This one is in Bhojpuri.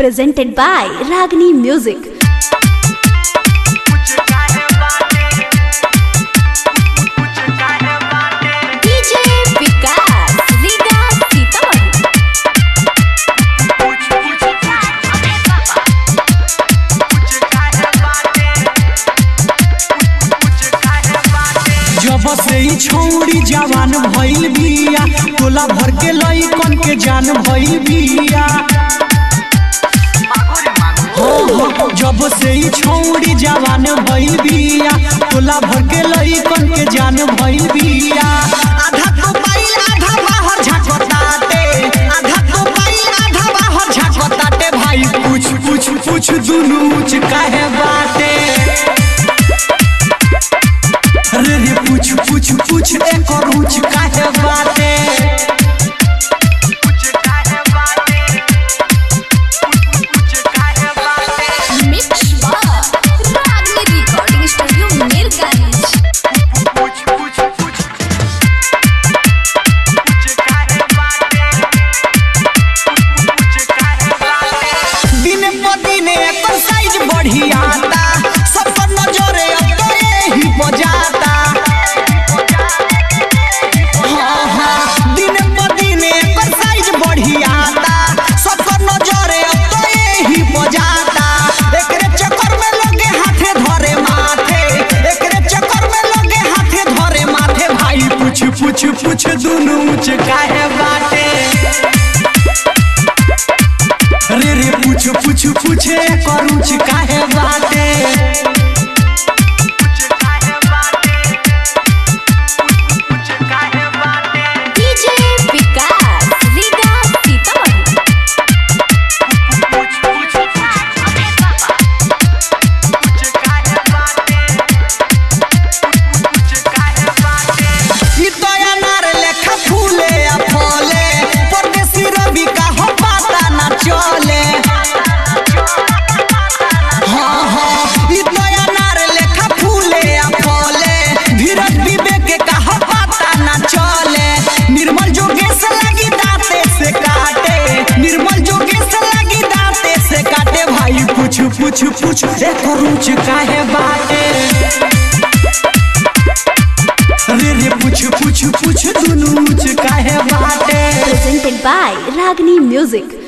presented by Ragini Music. DJ Vikas, Liga Sitamarhi. जब से ई छौरी जवान भइल बिया टोला भर के लइकन के जान भइल बिया हो, हो, जब से ई छौरी जवान भइल बिया टोला भर के लइकन के जान भइल बिया आधा तो पाइल आधा बाहर झाकताटे आधा तो पाइल आधा बाहर झाकताटे भाई पूछ पूछ पूछ दुनू ऊंच काहे बाटे रे रे पूछ पूछ पूछ एक और ऊंच काहे बाटे Mix Bar, Ragini Recording Studio, Mirganj. दिन प दिन एकर साइज बढ़ियाता सब पर नजरे अब तो यही बजाता हाँ, हाँ, दिन प दिन एकर साइज बढ़ियाता सब पर नजरे अब तो यही बजाता एकरे चक्कर में लोगे हाथे धरे माथे एकरे चक्कर में लोगे हाथे धरे माथे भाई पूछ पूछ पूछ दुनू ऊंच काहे बाटे रे रे पूछ पूछ पूछे करूच काहे बाटे DJ Vikas, Liga Sitamarhi. ई तो अनार लेखा फूले आ फले परदेसी रवि का हो पता ना चले हाँ हाँ ई तो अनार लेखा फूले आ फले धीरज विवेक का हो पता ना चले निर्मल जोगेश लगी दांते से काटे निर्मल जोगेश लगी दांते से काटे भाई पूछ पूछ पूछ एक रुच काहे बाटे रे रे पूछ पूछ पूछ दुनू ऊंच काहे बाटे Presented by Ragini Music.